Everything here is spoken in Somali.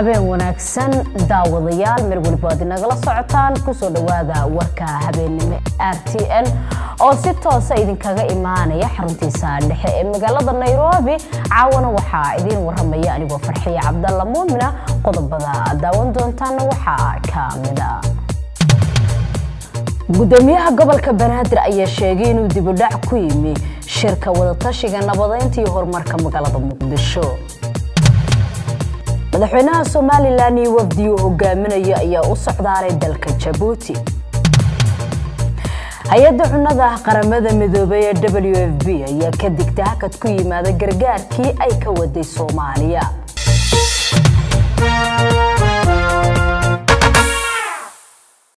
habeen wanaagsan daawadayaal meel weliba ad inagala socotaan kusoo dhowaada warka habeennimo r t n oo si toosa idinkaga imaanaya xaruntiisa dhexe ee magaalada nairobi caawana waxaa idiin waramaya anigoo farxiya cabdalla muumina qodobada daawan doontaana waxaa ka mida gudoomiyaha gobolka banaadir ayaa sheegay inuu dibudhac ku yimi shirka wadatashiga nabadeynta iyo horumarka magaalada muqdisho madaxweynaha somalilan iyo wafdi uu hogaaminayo ayaa u socdaalay dalka jabuuti hay-adda cunnada qaramada midoobay ee w f b ayaa ka digta hakad ku yimaada gargaarkii ay ka waday soomaaliya